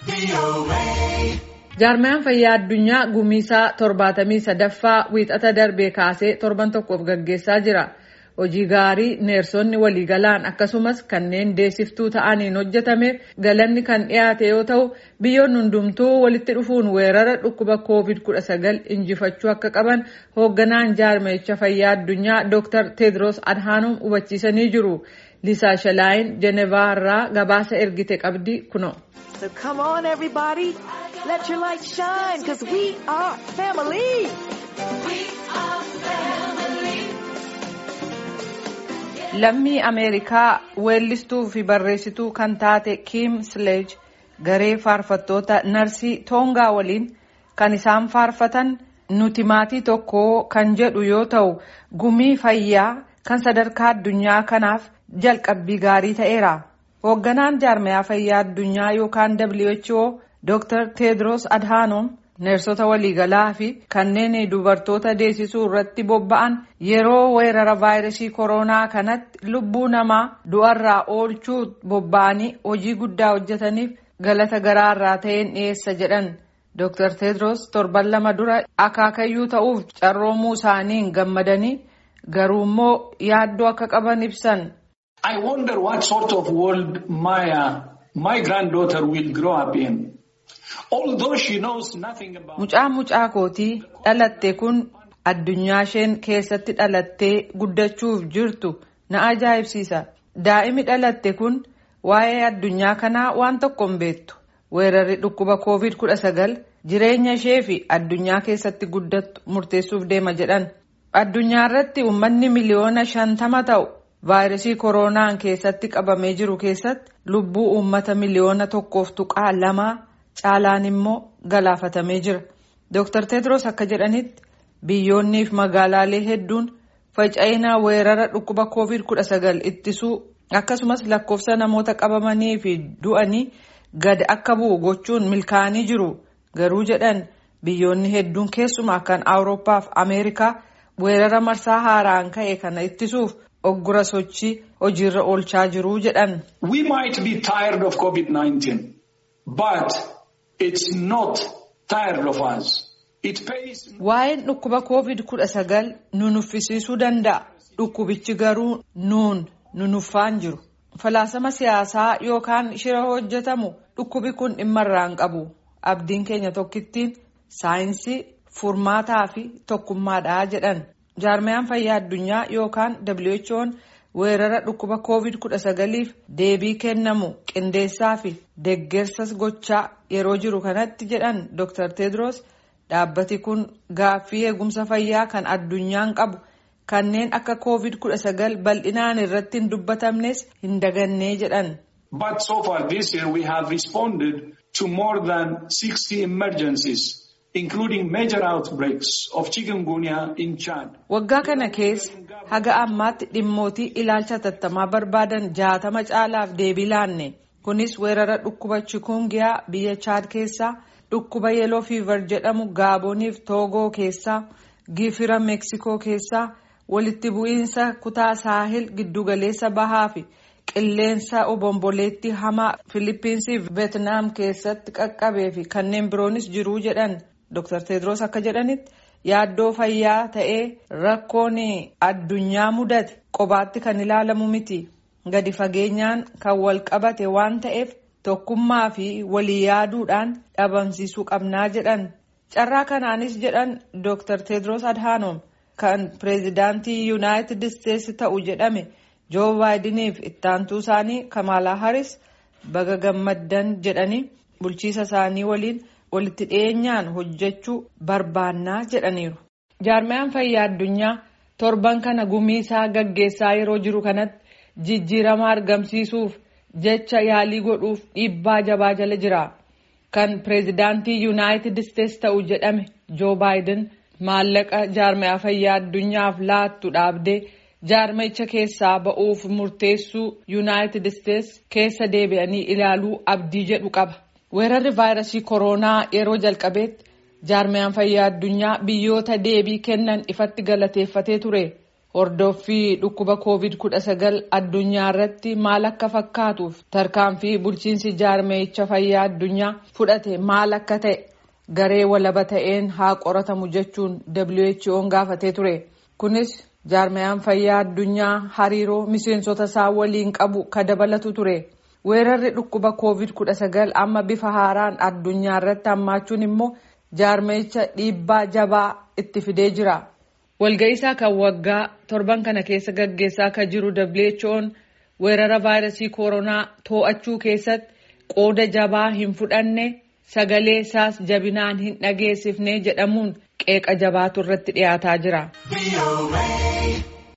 Jaarmayaan fayyaa addunyaa gumiisaa torbaatamii sadaffaa wiixata darbee kaasee torban tokkoof gaggeessaa jira. Hojii gaarii neersonni waliigalaan akkasumas kanneen deessiftuu ta'aniin hojjetameef galanni kan dhiyaate yoo ta'u biyyoonni hundumtuu walitti dhufuun weerara dhukkuba COVID-19 injifachuu akka qaban hoogganaan jaarmayicha fayyaa addunyaa Dr. Tedros Adhanom hubachiisanii jiru. Liisaa Shalaayin Jenevaa irraa gabaasa ergite qabdi kuno. So come on everybody, let your light shine because we are family. Lammii Ameerikaa weellistuu fi barreessituu kan taate Kim Sledge garee faarfattoota narsii Toongaa waliin kan isaan faarfatan nuti maatii tokko kan jedhu yoo ta'u gumii fayyaa kan sadarkaa addunyaa kanaaf jalqabbii gaarii ta'eera. Hoogganaan jaarmayaa fayyaa addunyaa yookaan WHO Dr. Tedros Adhanom neersota waliigalaa fi kanneen dubartoota deessisuu irratti bobba'an yeroo weerara vaayirasii koronaa kanatti lubbuu namaa du'arraa oolchuu bobba'anii hojii guddaa hojjetaniif galata garaarraa ta'een dhiyeessa jedhan. Dr. Tedros torban lama dura akaakayyuu ta'uuf carroomuu isaaniin gammadanii garuu immoo yaaddoo akka qaban ibsan. I wonder what sort of world my, uh, my granddaughter will grow up in. Although she knows nothing about... Mucaa mucaa kootii dhalatte kun addunyaa isheen keessatti dhalattee guddachuuf jirtu na ajaa'ibsiisa. Daa'imi dhalatte kun waa'ee addunyaa kanaa waan tokko hin beektu. Weerarri dhukkuba COVID-19 jireenya ishee fi addunyaa keessatti guddattu murteessuuf deema jedhan. Addunyaa irratti uummanni miliyoona shantama ta'u vaayirasii koronaan keessatti qabamee jiru keessatti lubbuu uummata miliyoona tokkoof tuqaa lamaa caalaan immoo galaafatamee jira. Dr. Tedros akka jedhanitti biyyoonnii fi magaalaalee hedduun faca'ina weerara dhukkuba COVID-19 ittisuu akkasumas lakkoofsa namoota qabamanii fi du'anii gad akka bu'u gochuun milkaa'anii jiru. Garuu jedhan biyyoonni hedduun keessumaa kan Awurooppaa fi Ameerikaa weerara marsaa haaraan ka'e kana ittisuuf oggura sochii hojiirra oolchaa jiru jedhan. We might be tired of COVID-19, but it's not tired of us. It pays... Waa'een dhukkuba COVID-19 nu nuffisiisuu danda'a. Dhukkubichi garuu nuun nu nuffaan jiru. Falaasama siyaasaa yookaan shira hojjetamu dhukkubi kun dhimma irraan qabu. Abdiin keenya tokkittiin saayinsii furmaataa fi tokkummaadha jedhan. Jaarmayaan fayyaa addunyaa yookaan WHO'n weerara dhukkuba COVID-19f deebii kennamu qindeessaa fi deggersas gochaa yeroo jiru kanatti jedhan Dr. Tedros dhaabbati kun gaaffii eegumsa fayyaa kan addunyaan qabu kanneen akka COVID-19 bal'inaan irratti hin dubbatamnes hin dagannee jedhan. But so far this year we have responded to more than 60 emergencies. including major outbreaks of chikungunya in Chad. Waggaa kana keessa haga ammaatti dhimmootii ilaalcha tattamaa barbaadan jaatama caalaaf deebii laanne. Kunis weerara dhukkuba chikungiyaa biyya Chad keessaa, dhukkuba yeloo fiivar jedhamu Gaaboniif Toogoo keessaa, Gifira Meeksikoo keessaa, walitti bu'iinsa kutaa saahil giddugaleessa bahaa fi qilleensa obomboleetti hamaa Filiippiinsii fi Veetnaam keessatti qaqqabee fi kanneen biroonis jiruu jedhan. Dr. Tedros akka jedhanitti yaaddoo fayyaa ta'ee rakkoon addunyaa mudate qobaatti kan ilaalamu miti. Gadi fageenyaan kan wal qabate waan ta'eef tokkummaa fi walii yaaduudhaan dhabamsiisuu qabnaa jedhan. Carraa kanaanis jedhan Dr. Tedros Adhanom kan pireezidaantii Yuunaayitid Isteetsi ta'u jedhame Joo Baayidiniif ittaantuu isaanii Kamaalaa Haris baga gammaddan jedhanii bulchiisa isaanii waliin. walitti dhiyeenyaan hojjechuu barbaannaa jedhaniiru. Jaarmayaan fayyaa addunyaa torban kana gumiisaa gaggeessaa yeroo jiru kanatti jijjiirama argamsiisuuf jecha yaalii godhuuf dhiibbaa jabaa jala jira. Kan pireezidaantii Yuunaayitid Isteetsi ta'u jedhame Joo Baayiden maallaqa jaarmayaa fayyaa addunyaaf laattu dhaabdee jaarmayicha keessaa ba'uuf murteessuu Yuunaayitid Isteetsi keessa deebi'anii ilaaluu abdii jedhu qaba. Weerarri vaayirasii koronaa yeroo jalqabeetti jaarmayaan fayyaa addunyaa biyyoota deebii kennan ifatti galateeffatee ture. Hordoffii dhukkuba COVID-19 addunyaa irratti maal akka fakkaatuuf tarkaanfii bulchiinsi jaarmeeyicha fayyaa addunyaa fudhate maal akka ta'e garee walaba ta'een haa qoratamu jechuun WHO'n gaafatee ture. Kunis jaarmeyaan fayyaa addunyaa hariiroo miseensota isaa waliin qabu ka dabalatu ture. Weerarri dhukkuba COVID-19 amma bifa haaraan addunyaa irratti hammaachuun immoo jaarmeeyicha dhiibbaa jabaa itti fidee jira. Walga'iisaa kan waggaa torban kana keessa gaggeessaa kan jiru WHO'n weerara vaayirasii koronaa to'achuu keessatti qooda jabaa hin fudhanne sagalee isaas jabinaan hin dhageessifne jedhamuun qeeqa jabaatu irratti dhiyaataa jira.